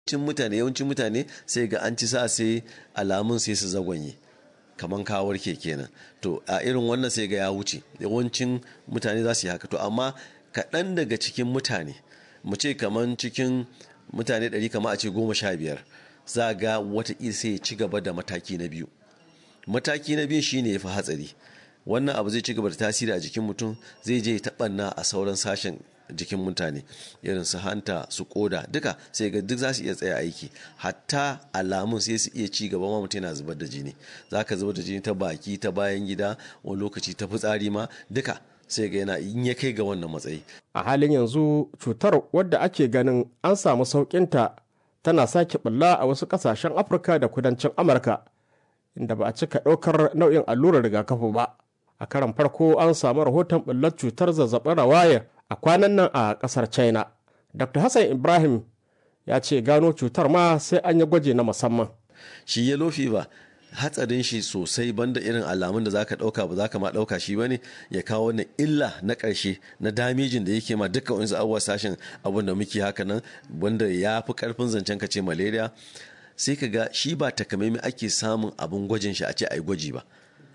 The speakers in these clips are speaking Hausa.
cin mutane yawancin mutane sai ga an ci sa sai alamun sai su zagwanye kamar ka warke kenan to a irin wannan sai ga ya wuce yawancin mutane za su yi haka to amma kaɗan daga cikin mutane mu ce kamar cikin mutane ɗari kama a ce goma sha biyar za ga wata sai ya ci gaba da mataki na biyu mataki na biyu shine ya fi hatsari wannan abu zai ci gaba da tasiri a jikin mutum zai je taɓanna a sauran sashen jikin mutane irin su hanta su koda duka sai ga duk za su iya tsaya aiki hatta alamun sai su iya ci gaba ma mutum yana zubar da jini za ka zubar da jini ta baki ta bayan gida wani lokaci ta fitsari ma duka sai ga yana in ya kai ga wannan matsayi a halin yanzu cutar wadda ake ganin an samu sauƙinta tana sake bulla a wasu ƙasashen afirka da kudancin amurka inda ba a cika ɗaukar nau'in allurar rigakafi ba a karan farko an samu rahoton bullar cutar zazzabin rawaya a kwanan nan a ƙasar china dr hassan ibrahim ya ce gano cutar ma sai an yi gwaji na musamman shi yellow fever hatsarin shi sosai banda irin alamun da zaka dauka ba zaka ma dauka shi bane ya kawo wannan illa na karshe na damijin da yake ma dukkan wani abubuwa sashen abun da muke haka nan wanda ya fi karfin zancen ka ce malaria sai ka ga shi ba takamaimai ake samun abun gwajin shi a ce ai gwaji ba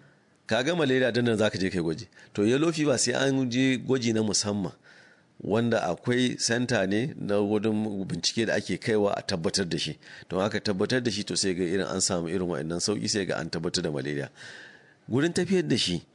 ka ga malaria dan nan zaka je kai gwaji to yellow fever sai an je gwaji na musamman wanda akwai senta ne na wurin bincike da ake kaiwa a tabbatar da shi don aka tabbatar da shi to sai ga irin an samu irin wa'annan sauki sai ga an tabbatar da malaria gurin tafiyar da shi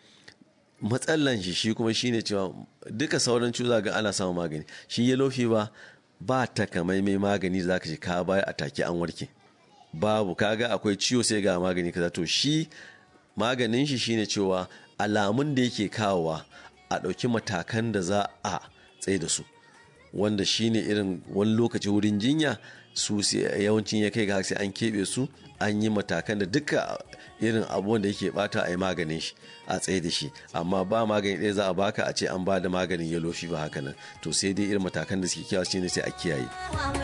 matsalan shi shi kuma shine cewa duka sauran cuza ga ana samun magani shi yellow fever ba takamaimai magani da zaka ce ka bayar a take an warke babu kaga akwai ciwo sai ga magani kaza to shi maganin shi shine cewa alamun da yake kawowa a ɗauki matakan da za a tsaye da su wanda shine irin wani lokaci wurin jinya su yawancin ya kai ga sai an keɓe su an yi matakan da duka irin abubuwan da yake bata a yi maganin shi a tsaye da shi amma ba magani ɗaya za a baka a ce an ba da maganin yellow fever haka nan to sai dai irin matakan da suke kiyawa shine sai a kiyaye